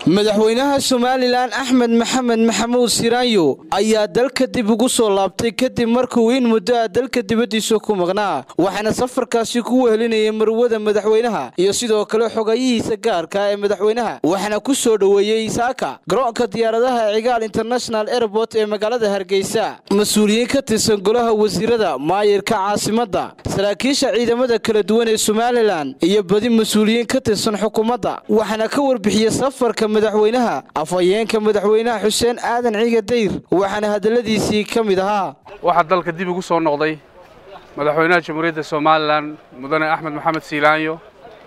madaxweynaha somalilan axmed maxamed maxamuud siraanyo ayaa dalka dib ugu soo laabtay kadib markuu in muddo ah dalka dibaddiisa ku maqnaa waxaana safarkaasi ku wehelinayay marwada madaxweynaha iyo sidoo kale xogayihiisa gaarka ee madaxweynaha waxaana ku soo dhoweeyey saaka garoonka diyaaradaha cigaal international airport ee magaalada hargeysa mas-uuliyiin ka tirsan golaha wasiirada maayirka caasimadda saraakiisha ciidamada kala duwan ee somalilan iyo badi mas-uuliyiin ka tirsan xukuumadda waxaana ka warbixiyey safarka madaxweynaha afhayeenka madaxweynaha xuseen aadan ciga dayr waxaana hadalladiisii ka mid ahaa waxaa dalka dib ugu soo noqday madaxweynaha jamhuuriyadda somalilan mudane axmed maxamed siilaanyo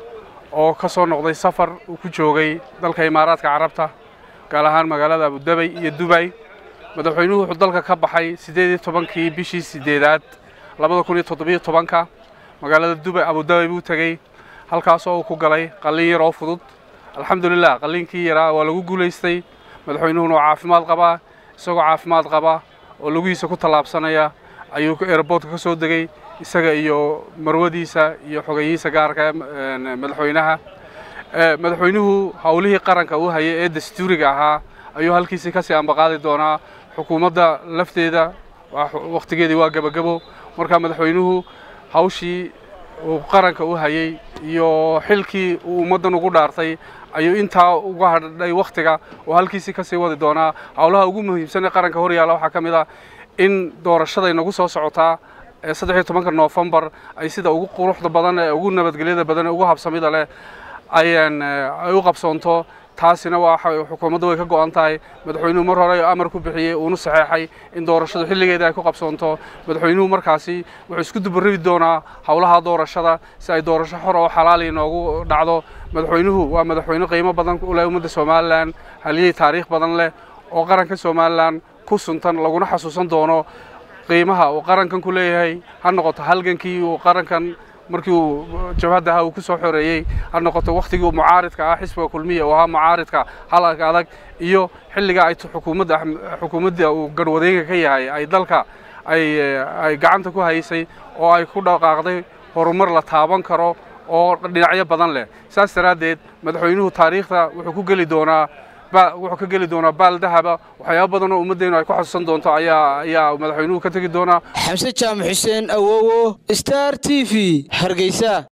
oo ka soo noqday safar uu ku joogay dalka imaaraadka carabta gaar ahaan magaalada abudabay iyo dubay madaxweynuhu wuxuu dalka ka baxay siddeed iyo tobankii bishii siddeedaad labada kun iyo toddobiyo tobanka magaalada dubay abudabay buu tegey halkaasoo uu ku galay qallin yar oo fudud alxamdulilah qalliinkii yaraa waa lagu guulaystay madaxweynuhuna waa caafimaad qabaa isagoo caafimaad qaba oo lugihiisa ku tallaabsanaya ayuu airboortka ka soo degey isaga iyo marwadiisa iyo xogeyihiisa gaarka madaxweynaha madaxweynuhu howlihii qaranka uu hayay ee dastuuriga ahaa ayuu halkiisii kasii ambaqaadi doonaa xukuumadda lafteeda wakhtigeedii waa gebagabo marka madaxweynuhu hawshii uu qaranka u hayay iyo xilkii uu ummaddan ugu dhaartay ayuu intaa uga hadhay wakhtiga oo halkiisii kasii wadi doonaa howlaha ugu muhiimsan ee qaranka hor yaalla waxaa ka mid ah in doorashaday nagu soo socotaa ee saddexiyo tobanka noofembar ay sida ugu quruxda badan ee ugu nabadgelyada badan ee ugu habsamida leh ayaan ay u qabsoonto taasina waa xukuumadda way ka go'an tahay madaxweynuhu mar hore amar ku bixiyey uuna saxeexay in doorashadu xilligeeda ay ku qabsoonto madaxweynuhu markaasi wuxuu isku dubarabi doonaa howlaha doorashada si ay doorasho xor oo xalaali noogu dhacdo madaxweynuhu waa madaxweyne qiimo badan u leh ummadda somalilan haliyey taariikh badan leh oo qaranka somalilan ku suntan laguna xasuusan doono qiimaha uu qarankan ku leeyahay ha noqoto halgankii uu qarankan markii uu jabhaddaha uu ku soo xoreeyey ha noqoto wakhtigii uu mucaaridka ah xisbiga kulmiya uu ahaa mucaaridka halka adag iyo xilliga ay xukuumadda xukuumadda uu garhwadeenka ka yahay ay dalka ay ay gacanta ku haysay oo ay ku dhaqaaqday horumar la taaban karo oo dhinacyo badan leh saas daraaddeed madaxweynuhu taariikhda wuxuu ku geli doonaa wuxuu ka geli doonaa baal dahaba waxyaaba badan oo ummaddeenu ay ku xasuusan doonto ayaa ayaa madaxweynuhu ka tegi doonaa xamse jaamac xuseen awowo star t v hargeysa